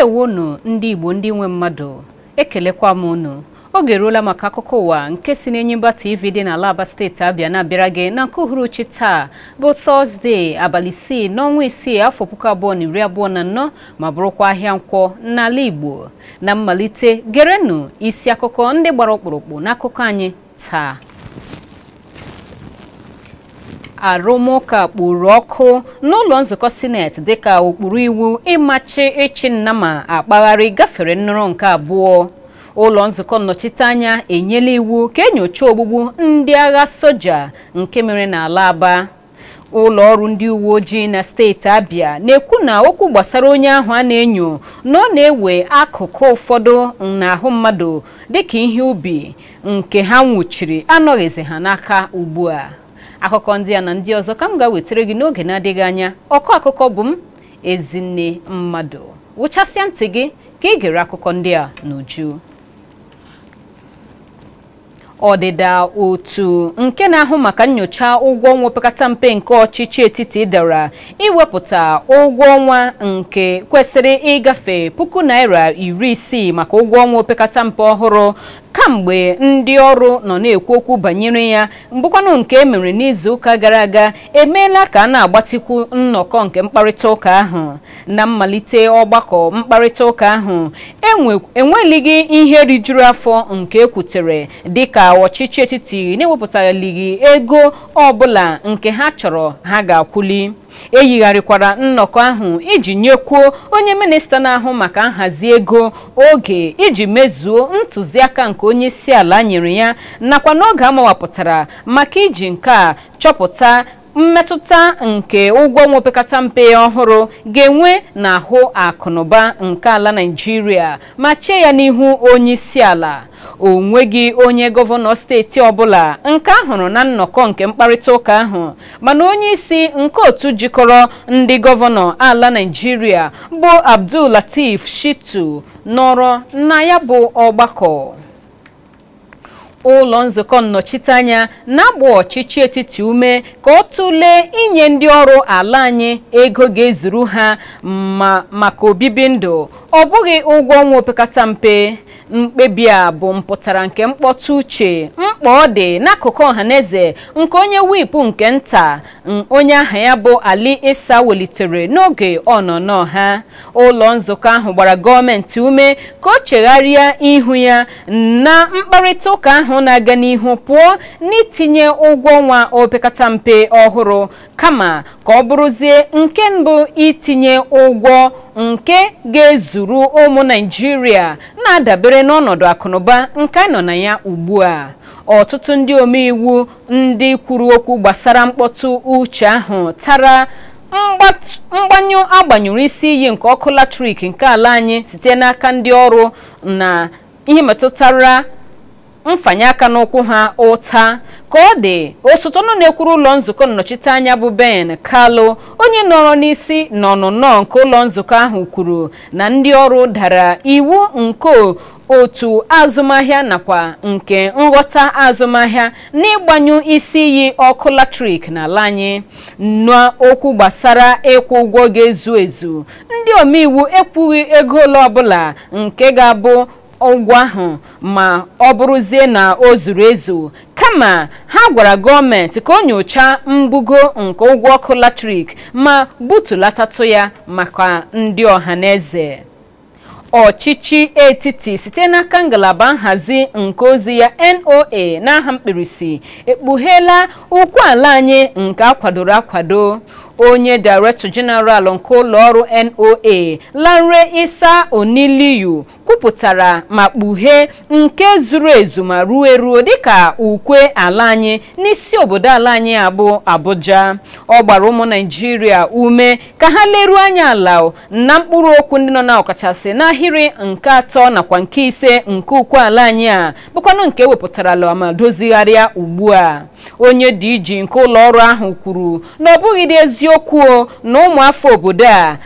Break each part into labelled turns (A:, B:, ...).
A: ndewonu ndị igbo ndị nwe mmadụ ekelekwa m unu oge eruola maka akụkọ ụwa nke si n'Enyimba TV dị n'ala Aba steeti Abịa na-abịara gị na nke uhuruchi taa bụ tọzdee abalị isii n'ọnwa isii afọ puku abụọ na iri abụọ na anọ ma bụrụkwa ahịa nkwọ n'ala igbo na mmalite gerenụ isi akụkọ ndị gbara ọkpụrụkpụ n'akụkọ anyị taa arụmụka kpuru ọkụ n'ụlọ nzukọ sineti dịka ụkpụrụ iwu ịmachi ịchị nnama akpagharị gafere nnọrọ nke abụọ ụlọ nzukọ nnọchiteanya enyela iwu ka enyocha ogbugbu ndị agha soja nke mere n'ala aba ụlọ ọrụ ndị uwe ojii na steeti abịa na-ekwu na okwu gbasara onye ahụ a na-enyo na ọ na-ewe akụkụ ụfọdụ n'ahụ mmadụ dịka ihe ubi nke ha nwụchiri anọghịzi ha n'aka ugbu a akụkọ ndị a na ndị ọzọ ka m ga-wetara gị n'oge na-adịghị anya ọkọ akụkọ bụ m ezinne mmadụ wụchasịa ntị gị ka ị gere akụkọ ndị a n'uju ọdịda otu nke na-ahụ maka nyocha ụgwọ ọnwa opekata mpe nke ọchịchị etiti dara iwepụta ụgwọ ọnwa nke kwesịrị ịgafe puku naira iri isii maka ụgwọ ọnwa opekata mpe ọhụrụ kamgbe ndị ọrụ nọ na-ekwu okwu banyere ya mbụkwanụ nke e mere n'izuụka gara aga emeela ka a na-agbatikwu nnọkọ nke mkparịta ụka ahụ na mmalite ọgbakọ mkparịta ụka ahụ enwelighị ihe rijuru afọ nke ekwutere dịka ọchịchị etiti na-ewepụtalighị ego ọbụla nke ha chọrọ ha ga-akwụli eyigharịkwara nnọkọ ahụ iji nyekwuo onye minista na-ahụ maka nhazi ego oge iji mezuo ntụziaka nke onye isi ala nyere ya nakwa n'oge amawapụtara maka iji nke a chọpụta mmetụta nke ụgwọ ọnwa opekata mpe ọhụrụ ga-enwe n'ahụ akụnụba nke ala Naịjirịa ma chee ya n'ihu onye isi ala o nweghị onye gọvanọ steeti ọbụla nke ahụrụ na nnọkọ nke mkparịta ụka ahụ mana onye isi nke otu jikọrọ ndị gọvanọ ala Naịjirịa bụ Abdul Latif Shitu nọrọ na ya bụ ọgbakọ ụlọ nzukọ nnọchiteanya na-agba ọchịchị etiti ume ka ọ tụlee inye ndị ọrụ ala anyị ego ga-ezuru ha maka obibi ndụ ọ bụghị ụgwọ ọnwa opekata mpe mkpebi a bụ mpụtara nke mkpọtụ uche mkpa ọ dị n'akụkụ ọhaneze nke onye wipu nke nta onye aha ya bụ Ali Isa welitere n'oge ọnọnọ ha ụlọ nzukọ ahụ gbara gọọmenti ume ka o chegharịa ihu ya na mkparịta ụka ahụ na-aga n'ihu pụọ n'itinye ụgwọ ọnwa opekata mpe ọhụrụ kama ka ọ bụrụzie nke mbụ itinye ụgwọ nke ga-ezuru ụmụ Naịjirịa na-adabere n'ọnọdụ akụnụba nke nọ na ya ugbu a ọtụtụ ndị omeiwu ndị kwuru okwu gbasara mkpọtụ uche ahụ tara mgbanyụ agbanyụrụ isi iyi nke ọkụ latrik nke ala anyị site n'aka ndị ọrụ na ihe metụtara mfanye aka n'ụkwụ ha ụta ka ọ dị osote ọnụ na-ekwuru ụlọ nzukọ nnọchiteanya bụ Ben Kalu onye nọrọ n'isi n'ọnụnọ nke ụlọ nzukọ ahụ kwuru na ndị ọrụ dara iwu nke otu azụmahịa nakwa nke nghọta azụmahịa n'ịgbanyụ isi iyi ọkụ latrik n'ala anyị n'okwu gbasara ịkwụ ụgwọ ga-ezu ezu ndị omeiwu ekwughị ego ole ọbụla nke ga-abụ ụgwọ ahụ ma ọ bụrụzie na o zuru ezu kama ha gwara gọọmenti ka o nyochaa mbugo nke ụgwọ ọkụ latrik ma butulatatụ ya maka ndị ọhaneze ọchịchị etiti site n'aka ngalaba nhazi nke ozi ya NOA n'aha mkpirisi ekpugheela ụkwụ ala anyị nke akwadoro akwado onye director general nke ụlọọrụ NOA Lanre Isa Oniliyu kwupụtara ma kpughee nke zuru ezu ma ruo eruo dịka ukwe ala anyị n'isi obodo ala anyị abụ Abuja ọ gbara ụmụ Naịjirịa ume ka ha leruo anya ala na mkpụrụ okwu ndị nọ na ọkachasị n'ahịrị nke atọ nakwa nke ise nke ukwe ala anyị a bụkwanụ nke ewepụtarala ma dozigharịa ugbu a onye DG nke ụlọọrụ ahụ kwuru na ọ bụghị eziokwu na ụmụafọ obodo a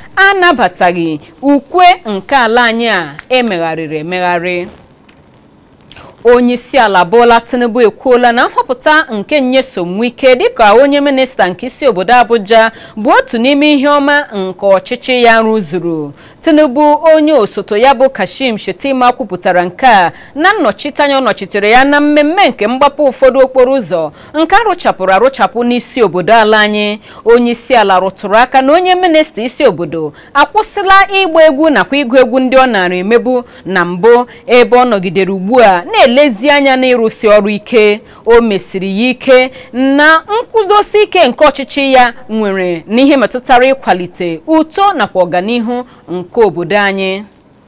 A: anabataghị ukwe nke ala anyị a emegharịrị emegharị onye isi ala Bola Tinubu ekwuola na nhọpụta nke Nyesom Wike dịka onye minista nke isi obodo Abuja bụ otu n'ime ihe ọma nke ọchịchị ya rụzuru Tinubu onye osote ya bụ Kashim Shettima kwupụtara nke a na nnọchiteanya ọ nọchitere ya na mmemme nke mgbapụ ụfọdụ okporo ụzọ nke arụchapụrụ arụchapụ n'isi obodo ala anyị onye isi ala rụtụrụ aka na onye minista isi obodo akwụsịla ịgba egwu nakwa ịgụ egwu ndị ọ nara emebu na mbụ ebe ọ nọgidere ugbu a na-elezi anya n'ịrụsi ọrụ ike o mesiri ya ike na nkwụdosi ike nke ọchịchị ya nwere n'ihe metụtara ịkwalite uto nakwa ọganihu nke obodo anyị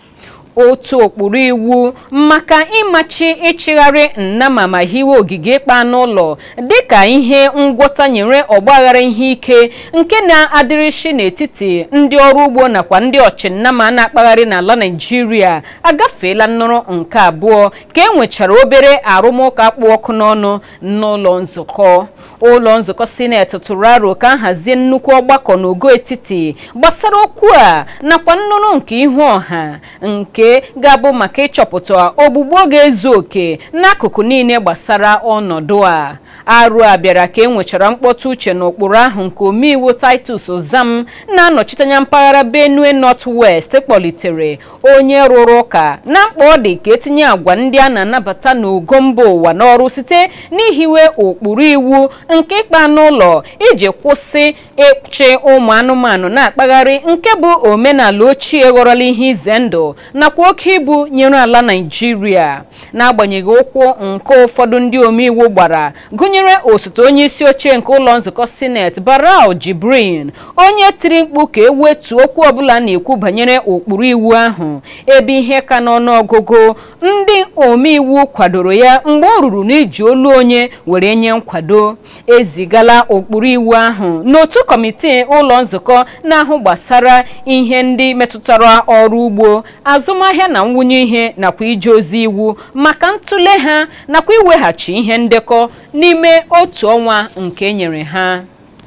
A: otu ụkpụrụ iwu maka ịmachi ịchịgharị nnama ma hiwe ogige ịkpa anụ ụlọ dịka ihe ngwọta nyere ọgbaghara ihe ike nke na-adịrịshi n'etiti ndị ọrụ ugbo nakwa ndị ọchịnnama na-akpagharị n'ala Naịjirịa agafeela nnọrọ nke abụọ ka e nwechara obere arụmụka kpụ ọkụ n'ọnụ n'ụlọ nzukọ ụlọ nzukọ sineti tụrụ aro ka nhazie nnukwu ọgbakọ n'ogo etiti gbasara okwu a nakwa nnụnụ nke ihu ọha nke ga-abụ maka ịchọpụta ogbugbo ga-ezu oke n'akụkụ niile gbasara ọnọdụ a arụ a bịara ka e nwechara mkpọtụ uche n'ụkpụrụ ahụ nke omeiwu Titus Zam na-anọchite anya mpaghara Benue North West kpọlitere onye rụrụ ụka na mkpa ọ dị ka etinye agwa ndị a na-anabata n'ogo mba ụwa n'ọrụ site n'ihiwe ụkpụrụ iwu nke ịkpa anụ ụlọ iji kwụsị ịchị ụmụ anụmanụ na-akpagharị nke bụ omenala ochie ghọrọla ihe ize ndụ nakwa oke ibu nyere ala Naịjirịa n'agbanyeghị ụkwụ nke ụfọdụ ndị omeiwu gbara gụnyere osote onye isi oche nke ụlọ nzukọ sineti Barau Jibrin onye tiri mkpu ka ewetu okwu ọbụla na-ekwu banyere ụkpụrụ iwu ahụ ebe ihe ka n'ọnụọgụgụ ndị omeiwu kwadoro ya mgbe ọ ruru n'iji olu onye were nye nkwado ezigala ụkpụrụ iwu ahụ n'otu kọmitii ụlọ nzukọ na-ahụ gbasara ihe ndị metụtara ọrụ ugbo azụmahịa na nwunye ihe nakwa ije ozi iwu maka ntụle ha nakwa iweghachi ihe ndekọ n'ime otu ọnwa nke e nyere ha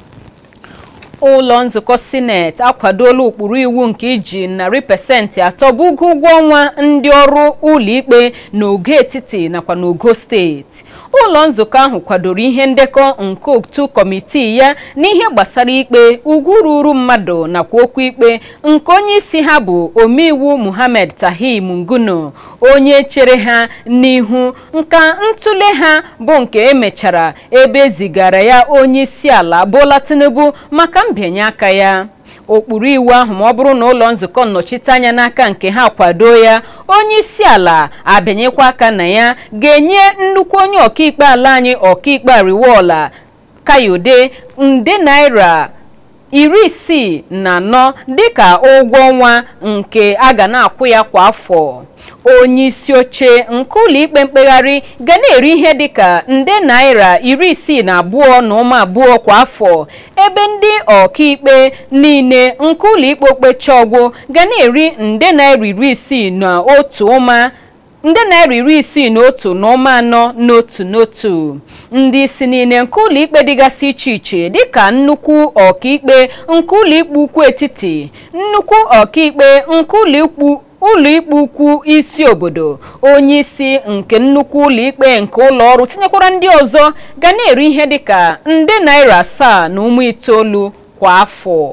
A: ụlọ nzukọ sineti akwadola ụkpụrụ iwu nke iji narị pasentị atọ bụ ụgwọ ụgwọ ọnwa ndị ọrụ ụlọikpe n'ogo etiti nakwa n'ogo steeti ụlọ nzukọ ahụ kwadoro ihe ndekọ nke otu kọmitii ya n'ihe gbasara ikpe ugwu ruru mmadụ nakwa okwu ikpe nke onye isi ha bụ omeiwu Muhammad Tahim Nguno onye chere ha n'ihu nka ntụle ha bụ nke emechara ebe ezigara ya onye isi ala Bola Tinubu maka mbịanye aka ya ụkpụrụ iwu ahụ ma ọ bụrụ na ụlọ nzukọ nnọchiteanya n'aka nke ha kwado ya onye isi ala abịanyekwa aka na ya ga-enye nnukwu onye ọkaikpe ala anyị ọkaikpe Ariwoola Kayode nde naira iri isii na anọ dịka ụgwọ ọnwa nke a ga na-akwụ ya kwa afọ onye isi oche nke ụlọikpe mkpegharị ga na-eri ihe dịka nde naira iri isii na abụọ na ụma abụọ kwa afọ ebe ndị ọkaikpe niile nke ụlọikpe okpecha ọgwụ ga na-eri nde naira iri isii na otu ụma nde naira iri isii na otu na ụma anọ n'otu n'otu ndị isi niile nke ụlọikpe dịgasị iche iche dịka nnukwu ọkaikpe nke ụlọikpe ukwu etiti nnukwu ọkaikpe nke ụlọikpe ụlọikpe ukwu isi obodo onye isi nke nnukwu ụlọikpe nke ụlọ ọrụ tinyekwara ndị ọzọ ga na-eri ihe dịka nde naira asaa na ụmụ itoolu kwa afọ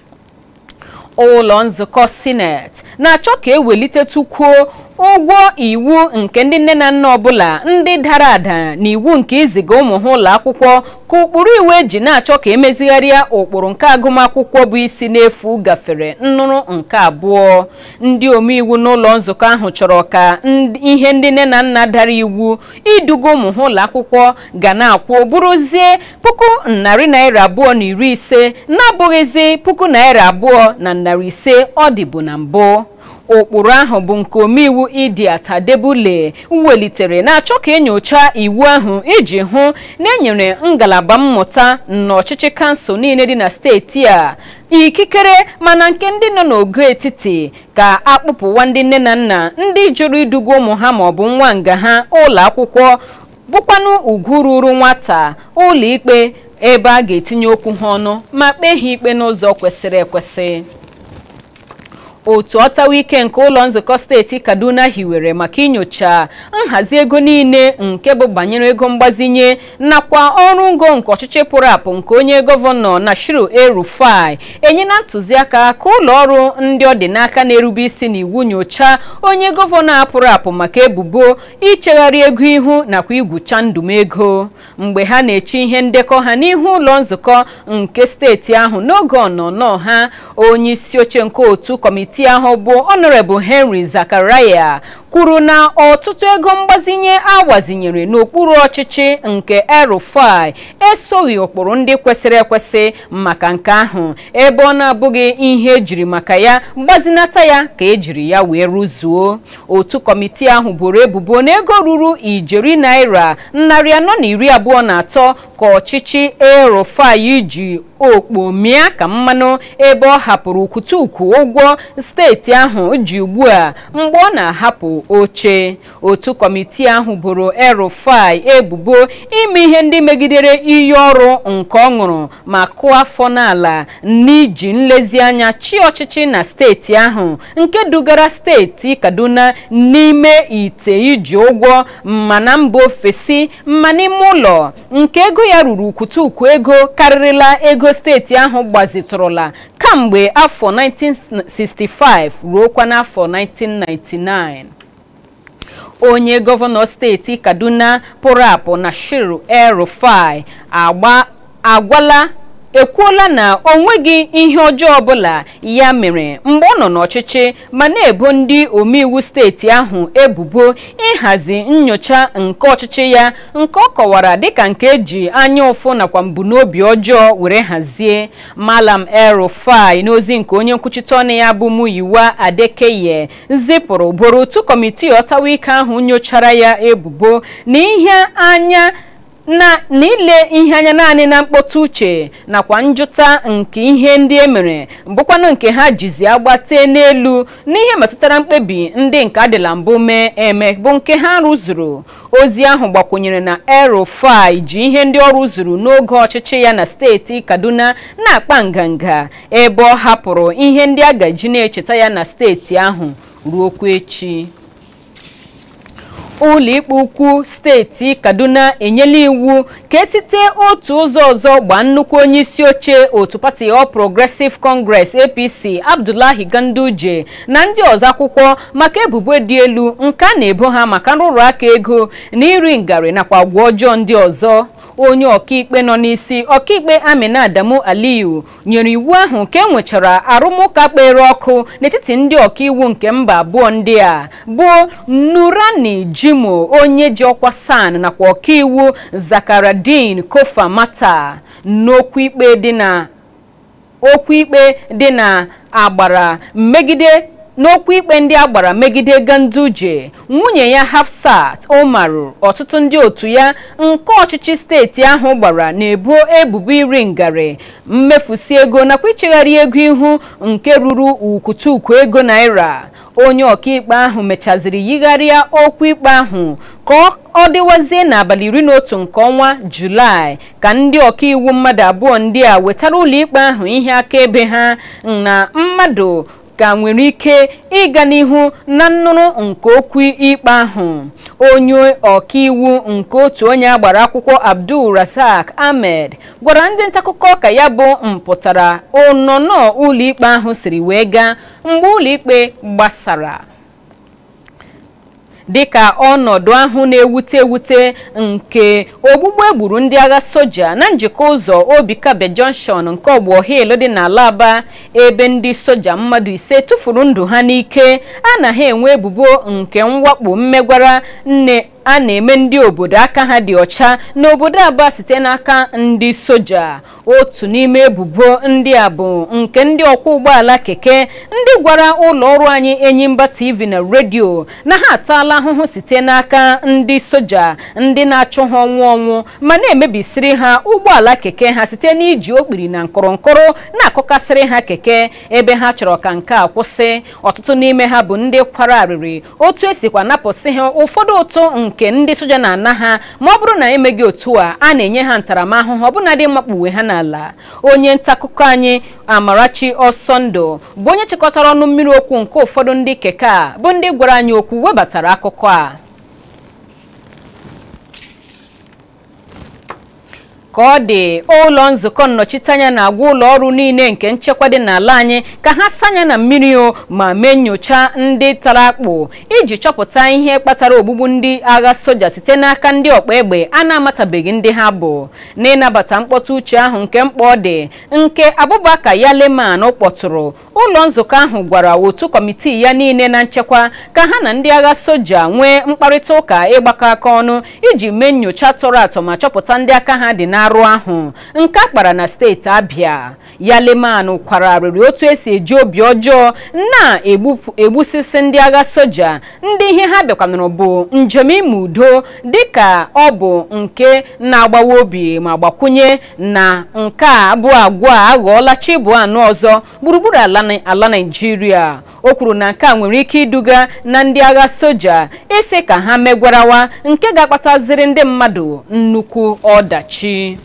A: ụlọ nzukọ sineti na-achọ ka ewelitetukwuo ụgwọ iwu nke ndị nne na nna ọbụla ndị dara ada na iwu nke iziga ụmụ ha ụlọ akwụkwọ ka ụkpụrụ iwu eji na-achọ ka emezigharịa ụkpụrụ nke agụmakwụkwọ bụ isi n'efu gafere nnụrụ nke abụọ ndị omeiwu n'ụlọ nzukọ ahụ chọrọ ka ihe ndị nne na nna dara iwu iduga ụmụ ha ụlọ akwụkwọ ga na-akwụ bụrụzie puku narị naira abụọ na iri ise na-abụghịzi puku naira abụọ na narị ise ọ dịbu na mbụ ụkpụrụ ahụ bụ nke omeiwu Idiat Adebule welitere na-achọ ka enyocha iwu ahụ iji hụ na enyere ngalaba mmụta n'ọchịchị kansụl niile dị na steeti a ikikere mana nke ndị nọ n'ogo etiti ka akpụpụwa ndị nne na nna ndị jụrụ iduga ụmụ ha maọbụ nwa nga ha ụlọ akwụkwọ bụkwanụ ugwu ruru nwata ụlọ ikpe ebe a ga-etinye okwu ha ọnụ ma kpee ha ikpe n'ụzọ kwesịrị ekwesị otu ọtawa ike nke ụlọ nzukọ steeti kaduna hiwere maka inyocha nhazi ego niile nke bụ banyere ego mgbazinye nakwa ọrụ ngo nke ọchịchị pụrụ apụ nke onye gọvanọ nashiru erufai enyela ntụziaka ka ụlọ ọrụ ndị ọ dị n'aka na-erube isi n'iwu nyochaa onye gọvanọ apụrụ apụ maka ebubo ichegharị ego ihu nakwa igwucha ndụm ego mgbe ha na-eche ihe ndekọ ha n'ihu ụlọ nzukọ nke steeti ahụ n'oge ọnọnọ ha onye isi oche nke otu kọmitii ahụ bụ honorable henry zakaraya kwuru na ọtụtụ ego mgbazinye agbazinyere n'okpuru ọchịchị nke erufai esoghị ụkpụrụ ndị kwesịrị ekwesị maka nke ahụ ebe ọ na-abụghị ihe ejiri maka ya gbazinata ya ka ejiri ya wee rụzuo otu kọmitii ahụ boro ebubo na ego ruru ijeri naira narị anọ na iri abụọ na atọ ka ọchịchị erufai ji okpo mịa ka mmanụ ebe ọ hapụrụ ukwutukwu ụgwọ steeti ahụ ji ugbu a mgbe ọ na-ahapụ oche otu kọmitii ahụ boro erufai ebubo ime ihe ndị megidere iyi ọrụ nke ọ ṅụrụ ma kụọ afọ n'ala n'iji nlezianya chi ọchịchị na steeti ahụ nke dugara steeti kaduna n'ime ite iji ụgwọ ma na mba ofesi ma n'ime ụlọ nke ego ya ruru ukwutukwu ego karịrịla ego steeti ahụ gbazitụrụla kamgbe afọ 1965 ruokwa n'afọ 1999 onye gọvanọ steeti kaduna pụrụ apụ na shiru el-rufai agwala ekwuola na o nweghị ihe ọjọọ ọbụla ya mere mgbe ọ nọ n'ọchịchị ma na-ebo ndị omeiwu steeti ahụ ebubo ịhazi nyocha nke ọchịchị ya nke ọ kọwara dịka nke eji anya ụfụ nakwa mbunobi ọjọọ were hazie malam el-rufai n'ozi nke onye nkwuchite ọnụ ya bụ muyiwa adekeye zipụrụ boro otu kọmitii ọtawa ike ahụ nyochara ya ebubo na ihe anya na n'ile ihe anya naanị na mkpọtụ uche nakwa njụta nke ihe ndị e mere bụkwanụ nke ha jizi agbate n'elu n'ihe metụtara mkpebi ndị nke adịla mbụ mee eme bụ nke ha rụzuru ozi ahụ gbakwunyere na erufai ji ihe ndị ọ rụzuru n'oge ọchịchị ya na steeti kaduna na-akpa nganga ebe ọ hapụrụ ihe ndị a gaji na-echeta ya na steeti ahụ ruokwa echi ụlọikpe ukwu steeti kaduna enyela iwu ka esite otu ụzọ ọzọ gbaa nnukwu onye isi oche otu pati All Progressive Congress APC Abdullahi Ganduje na ndị ọzọ akwụkwọ maka ebubo dị elu nke a na-ebo ha maka nrụrụ aka ego na iri ngarị nakwa agwa ọjọọ ndị ọzọ onye ọkaikpe nọ n'isi ọkaikpe Amina Adamu Aliyu nyere iwu ahụ ka e nwechara arụmụka kpere ọkụ n'etiti ndị ọkaiwu nke mba abụọ ndị a bụ Nurani Jimo onye ji ọkwa san nakwa ọkaiwu Zakaradin Kofa Mata n'okwu ikpe dị na okwu ikpe dị na agbara megide n'okwu ikpe ndị a gbara megide Ganduje nwunye ya Hafsat Umaru ọtụtụ ndị otu ya nke ọchịchị steeti ahụ gbara na-ebo ebubo iri ngarị mmefusi ego nakwa ichegharị ego ihu nke ruru ukwutukwu ego naira onye ọkaikpe ahụ mechaziri yigharịa okwu ikpe ahụ ka ọ dịwazie n'abalị iri na otu nke ọnwa julaị ka ndị ọkaiwu mmadụ abụọ ndị a wetara ụlọikpe ahụ ihe akaebe ha na mmadụ ka nwere ike ịga n'ihu na nnụrụ nke okwu ikpe ahụ onye ọkaiwu nke otu onye agbara akwụkwọ Abdul Razak Ahmed gwara ndị ntaakụkọ ka ya bụ mpụtara ọnọnọ ụlọikpe ahụ siri wee gaa mgbe ụlọikpe gbasara dịka ọnọdụ ahụ na-ewute ewute nke ogbugbu egburu ndị agha soja na njikọ ụzọ Obikabe Junction nke ọgbọ Hill dị n'ala Aba ebe ndị soja mmadụ ise tụfuru ndụ ha n'ike anaghị enwe ebubo nke mwakpo mmegwara nne a na-eme ndị obodo aka ha dị ọcha n'obodo Aba site n'aka ndị soja otu n'ime ebubo ndị a bụ nke ndị ọkwọ ụgbọala keke ndị gwara ụlọ ọrụ anyị Enyimba TV na redio na ha ataala ahụhụ site n'aka ndị soja ndị na-achụ ha ọnwụ ọnwụ ma na-emebisiri ha ụgbọala keke ha site n'iji okpiri na nkọrọnkọrọ na-akụkasịrị ha keke ebe ha chọrọ ka nke a kwụsị ọtụtụ n'ime ha bụ ndị kwara arịrị otu esikwa napụsị ha ụfọdụ ụtụ nke nke ndị soja na-ana ha ma ọ bụrụ na emeghị otu a a na-enye ha ntaramahụhụ ọbụnadị mmakpuwe ha n'ala onye nta akụkọ anyị amarachi ọsọndụ bụ onye chịkọtara ọnụ mmiri okwu nke ụfọdụ ndị keke a bụ ndị gwara anyị okwu webatara akụkọ a ka ọ dị ụlọ nzukọ nnọchiteanya na-agwa ụlọ ọrụ niile nke nchekwa dị n'ala anyị ka ha sanya na mmiri o ma mee nyocha ndị tara akpụ iji chọpụta ihe kpatara ogbugbu ndị agha soja site n'aka ndị ọkpa egbe a na-amatabeghị ndị ha bụ n'ịnabata mkpọtụ uche ahụ nke mkpa ọ dị nke Abubakar Yaleman kpọtụrụ ụlọ nzukọ ahụ gwara otu kọmitii ya niile na nchekwa ka ha na ndị agha soja nwee mkparịta ụka ịgbakọ aka ọnụ iji mee nyocha tọrọ atọ ma chọpụta ndị aka ha dị n'arụ ahụ nke a kpara na steeti Abia Yaleman kwararịrị otu esi eji obi ọjọọ na-egbusisi ndị agha soja ndị ihe ha bịakwanụrụ bụ njem ime udo dịka ọ bụ nke na-agbawa obi ma gbakwunye na nke a bụ agwa a aghọọla chi bụ anụ ọzọ gburugburu ala ala Naịjirịa o kwuru na nke a nwere ike iduga na ndị agha soja isi ka ha megwarawa nke ga-akpataziri ndị mmadụ nnukwu ọdachi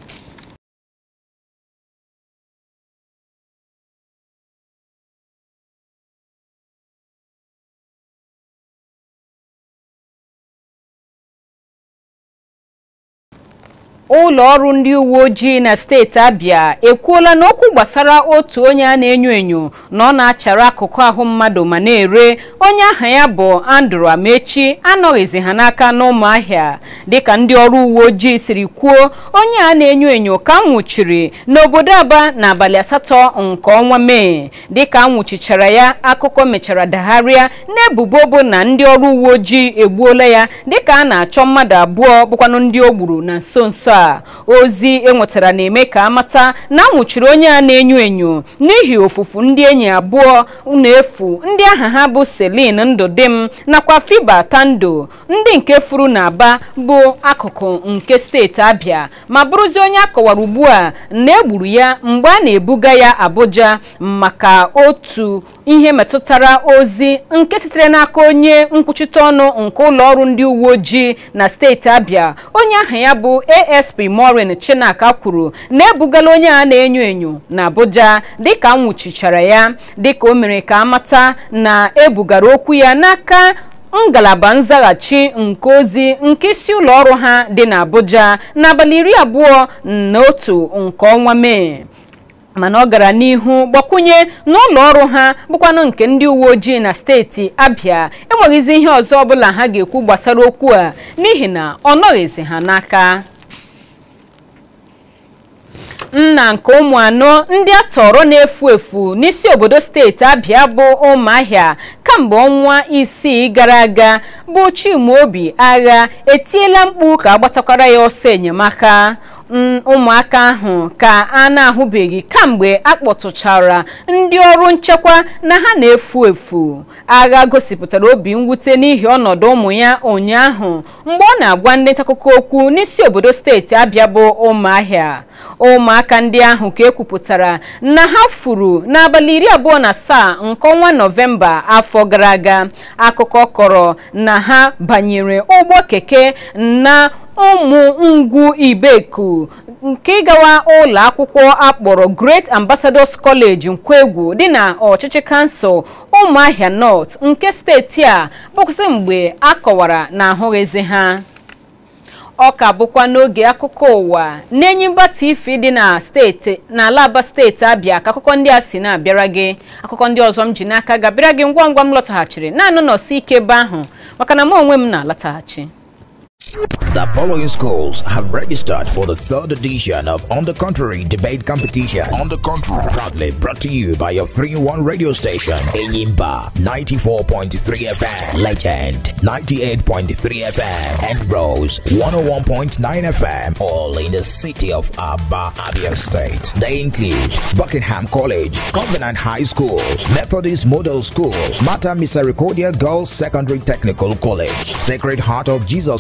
A: ụlọ ọrụ ndị uwe ojii na steeti Abia ekwuola na okwu gbasara otu onye a na-enyo enyo na ọ na-achara akụkụ ahụ mmadụ ma na-ere onye aha ya bụ Andrew Amechi anọghịzi ha n'aka n'ụmụahịa dịka ndị ọrụ uwe ojii siri kwuo onye a na-enyo enyo ka nwụchiri n'obodo Aba n'abalị asatọ nke ọnwa Mee dịka anwụchichara ya akụkọ mechara dagharịa n'ebubo bụ na ndị ọrụ uwe ojii egbuola ya dịka a na-achọ mmadụ abụọ bụkwanụ ndị o gburu na nso nso a ozi enwetara na-eme ka amata na nwụchiri onye a na-enyo enyo n'ihi ofufu ndị enyi abụọ na-efu ndị aha ha bụ Celine Ndụdịm nakwa Fiba Tando ndị nke furu na Aba bụ akụkụ nke steeti Abia ma bụrụzi onye akọwara ugbu a na egburu ya mgbe a na-ebuga ya Abuja maka otu ihe metụtara ozi nke sitere n'aka onye nkwuchite ọnụ nke ụlọ ọrụ ndị uwe ojii na steeti Abia onye aha ya bụ ASP Maureen Chinaka kwuru na ebugala onye a na-enyo enyo na Abuja dịka nwụchichara ya dịka o mere ka amata na ebugara okwu ya n'aka ngalaba nzaghachi nke ozi nke isi ụlọ ọrụ ha dị n'Abuja n'abalị iri abụọ na otu nke ọnwa Mee mana ọ gara n'ihu gbakwunye n'ụlọ ọrụ ha bụkwanụ nke ndị uwe ojii na steeti Abia enweghịzi ihe ọzọ ọbụla ha ga-ekwu gbasara okwu a n'ihi na ọ nọghịzi ha n'aka nna nke ụmụ anọ ndị a tọrọ na-efu efu n'isi obodo steeti Abia bụ ụmụahịa kamgbe ọnwa isii gara aga bụ Chimaobi agha etiela mkpu ka agbatakwara ya ọsọ enyemaka ụmụaka ahụ ka a na-ahụbeghị kamgbe a kpọtụchara ndị ọrụ nchekwa na ha na-efu efu agha gosipụtara obi mwute n'ihi ọnọdụ ụmụ ya ụnyaahụ mgbe ọ na-agwa ndị ntaakụkọ okwu n'isi obodo steeti Abia bụ ụmụahịa ụmụaka ndị ahụ ka ekwupụtara na ha furu n'abalị iri abụọ na asaa nke ọnwa nọvemba afọ gara aga akụkọ kọrọ na ha banyere ụgbọ keke na ụmụ ngwu ibeku nke ịgawa ụlọ akwụkwọ akpọrọ Great Ambassadors College Nkwegwu dị na ọchịchị kansụl ụmụahịa North nke steeti a bụkwasị mgbe a kọwara na ahụghịzi ha ọ ka bụkwa n'oge akụkọ ụwa n'Enyimba TV dị na steeti n'ala Aba steeti Abịa ka akụkọ ndị a si na-abịara gị akụkọ ndị ọzọ m ji n'aka ga-abịara gị ngwa ngwa m lọtaghachiri naanị nọọsụ ike ebe ahụ maka na m onwe m na-alataghachi
B: The following schools have registered for the third edition of On the Contrary debate competition. On the Contrary, proudly brought to you by your 3-1 radio station, Enyimba 94.3 FM, Legend 98.3 FM, and Rose 101.9 FM, all in the city of Aba, Abia State. They include Buckingham College, Covenant High School, Methodist Model School, Mata Misericordia Girls Secondary Technical College, Sacred Heart of Jesus School,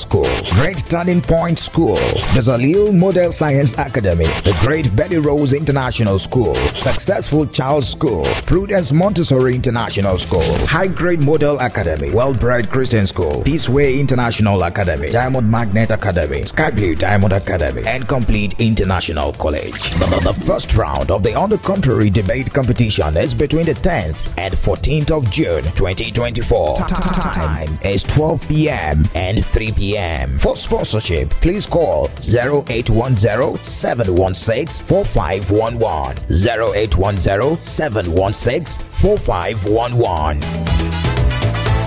B: Great Turning Point School, the Zalil Model Science Academy, the Great Betty Rose International School, Successful Child School, Prudence Montessori International School, High Grade Model Academy, Well Bred Christian School, Peaceway International Academy, Diamond Magnet Academy, Sky Blue Diamond Academy, and Complete International College. The, the- the first round of the On the Contrary debate competition is between the 10th and 14th of June 2024. Time is 12 p.m. and 3 p.m. For sponsorship, please call 0810 716 4511. 0810 716 4511.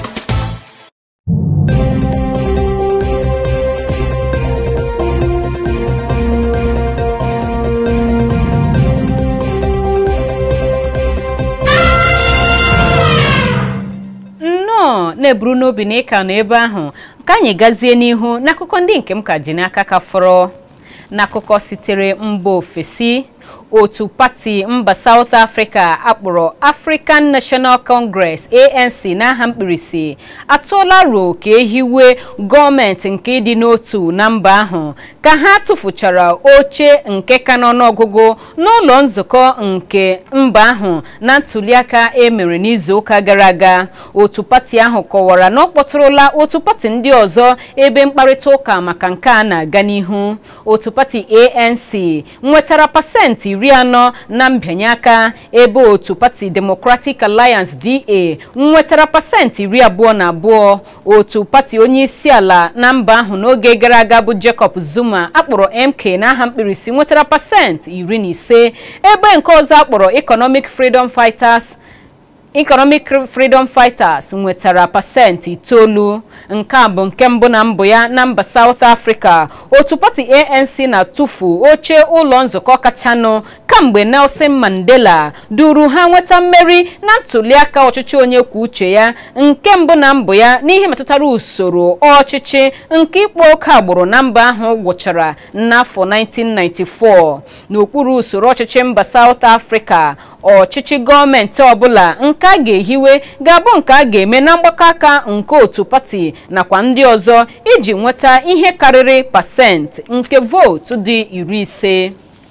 A: nnọọ na-eburu n'obi na ịka nọ ebe ahụ ka anyị gazie n'ihu n'akụkọ ndị nke m ka ji n'aka ka fọrọ n'akụkọ sitere mba ofesi otu pati mba South Africa akpọrọ African National Congress ANC n'aha mkpirisi atụọla ruo ka ehiwe gọọmenti nke ịdị n'otu na mba ahụ ka ha tụfuchara oche nke ka n'ọnụọgụgụ n'ụlọ nzukọ nke mba ahụ na ntuliaka emere n'izuụka gara aga otu pati ahụ kọwara na ọ kpọtụrụla otu pati ndị ọzọ ebe mkparịta ụka maka nke a na-aga n'ihu otu pati ANC nwetara pasentị iri anọ na mbịanye aka ebe otu pati Democratic Alliance DA nwetara pasentị iri abụọ na abụọ otu pati onye isi ala na mba ahụ n'oge gara aga bụ Jacob Zuma akpọrọ MK n'aha mkpirisi nwetara pasentị iri na ise ebe nke ọzọ akpọrọ Economic Freedom Fighters Economic Freedom Fighters nwetara pasentị itoolu nke a bụ nke mbụ na mbụ ya na mba South Africa otu pati ANC na-atụfu oche ụlọ nzukọ kachanụ kamgbe Nelson Mandela duru ha nweta mmeri na ntuliaka ọchịchị onye kwuo uche ya nke mbụ na mbụ ya n'ihe metụtara usoro ọchịchị nke ịkpa oke agbụrụ na mba ahụ gwụchara n'afọ 1994 n'okpuru usoro ọchịchị mba South Africa ọchịchị gọọmenti ọbụla nke a ga-ehiwe ga-abụ nke a ga-eme na mgbakọ aka nke otu pati nakwa ndị ọzọ iji nweta ihe karịrị pasentị nke vootu dị iri ise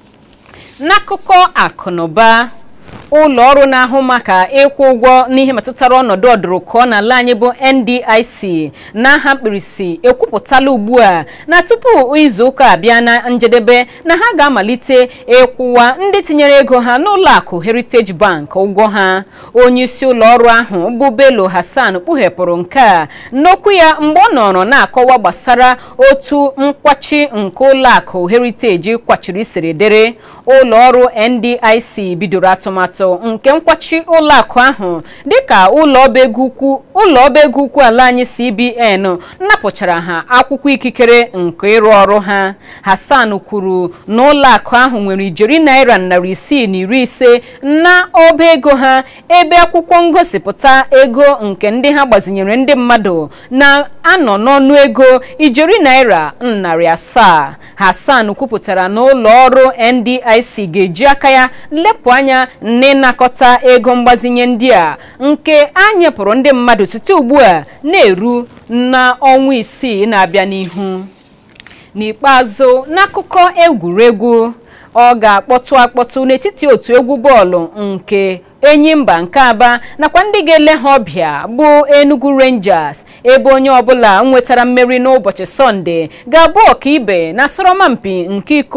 A: n'akụkọ akụnụba ụlọ ọrụ na-ahụ maka ịkwụ ụgwọ n'ihe metụtara ọnọdụ ọdụrụkọ n'ala anyị bụ NDIC n'aha mkpirisi ekwupụtala ugbu a na tupu izuụka abịa na njedebe na ha ga-amalite ịkwụwa ndị tinyere ego ha n'ụlọ akụ Heritage Bank ụgwọ ha onye isi ụlọ ọrụ ahụ bụ Bello Hassan kpughepụrụ nke a n'okwu ya mgbe ọ nọrọ na-akọwa gbasara otu nkwachi nke ụlọ akụ Heritage kwachiri siri dịrị ụlọ ọrụ NDIC bidoro atụmatụ nke nkwachi ụlọakụ ahụ dịka ụlọ ọba ego ukwu ụlọ ọba ego ukwu ala anyị CBN napụchara ha akwụkwọ ikikere nke ịrụ ọrụ ha Hassan kwuru na ụlọakụ ahụ nwere ijeri naira narị isii na iri ise na ọba ego ha ebe akwụkwọ ngosipụta ego nke ndị ha gbazinyere ndị mmadụ na-anọ n'ọnụ ego ijeri naira narị asaa Hassan kwupụtara na ụlọ ọrụ NDIC ga-eji aka ya lepụ anya n'ịnakọta ego mgbazinye ndị a nke a nyepụrụ ndị mmadụ site ugbu a na-eru n'ọnwa isii na-abịa n'ihu n'ikpeazụ n'akụkọ egwuregwu ọ ga-akpọtụ akpọtụ n'etiti otu egwu bọọlụ nke Enyimba nke Aba nakwa ndị ga-ele ha ọbịa bụ Enugu Rangers ebe onye ọbụla nwetara mmeri n'ụbọchị Sọnde ga-abụ ọkaibe na asọrọmpi nke iko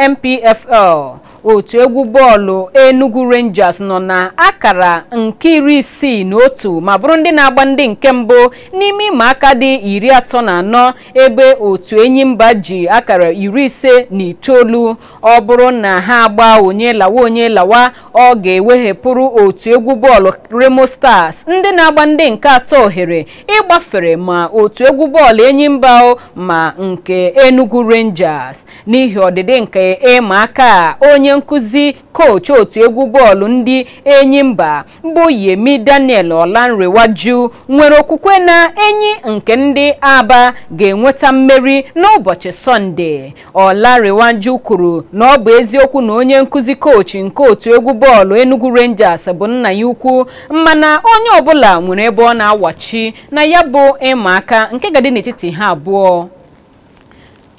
A: MPFL otu egwu bọọlụ Enugu Rangers nọ na akara nke iri isii na otu ma bụrụ ndị na-agba ndị nke mbụ n'ime ịma aka dị iri atọ na anọ ebe otu Enyimba ji akara iri ise na itoolu ọ bụrụ na ha agba onye lawa onye lawa ọ ga-eweghepụrụ otu egwu bọọlụ Remo Stars ndị na-agba ndị nke atọ ohere ịgbafere ma otu egwu bọọlụ Enyimba ma nke Enugu Rangers n'ihi ọdịdị nke ịma aka onye nkụzi kochi otu egwu bọọlụ ndị Enyimba bụ Yemi Daniel Olanrewaju nwere okwukwe na enyi nke ndị Aba ga-enweta mmeri n'ụbọchị Sọnde Olanrewaju kwuru na ọ bụ eziokwu na onye nkụzi kochi nke otu egwu bọọlụ Enugu Rangers bụ nna ya ukwu mana onye ọbụla nwere ebe ọ na-awachi na ya bụ ịma aka nke ga-adị n'etiti ha abụọ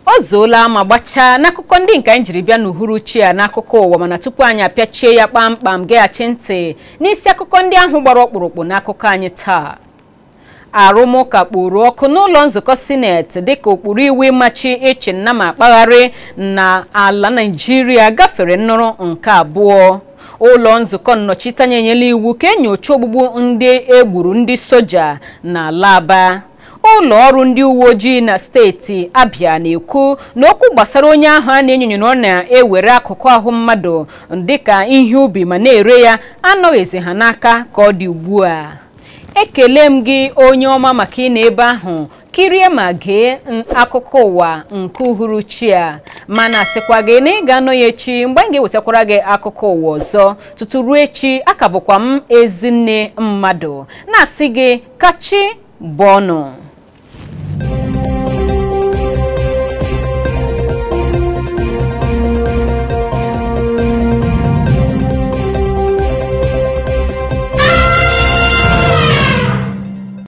A: o zuola ma gbachaa n'akụkọ ndị nke anyị jiri bịa n'uhuruchi a n'akụkọ ụwa mana tupu anyị apịachie ya kpamkpam geghachi ntị n'isi akụkọ ndị ahụ gbara ọkpụrụkpụ n'akụkọ anyị taa arụmụka kporo ọkụ n'ụlọ nzukọ sineti dịka ụkpụrụ iwu ịmachi ịchị nna ma akpagharị na ala naijiria gafere nnụrụ nke abụọ ụlọ nzukọ nnọchiteanya enyela iwu ka enyocha ogbugbu ndị egburu ndị soja na Aba ụlọ ọrụ ndị uwe ojii na steeti abịa na-ekwu na okwu gbasara onye ahụ a na-enyonyo na ọ na-ewere akụkụ ahụ mmadụ dịka ihe ubi ma na-ere ya anọghịzi ha n'aka ka ọ dị ugbu a ekele m gị onye ọma maka ị na ebe ahụ kirie ma gee akụkọ ụwa nke uhuruchi a mana sịkwa gị na ị ga-anọ ya echi mgbe anyị ga-ewetakwara gị akụkọ ụwa ọzọ tutu ruo echi aka bụkwa m ezinne mmadụ na-asị gị kachi bụ ọnụ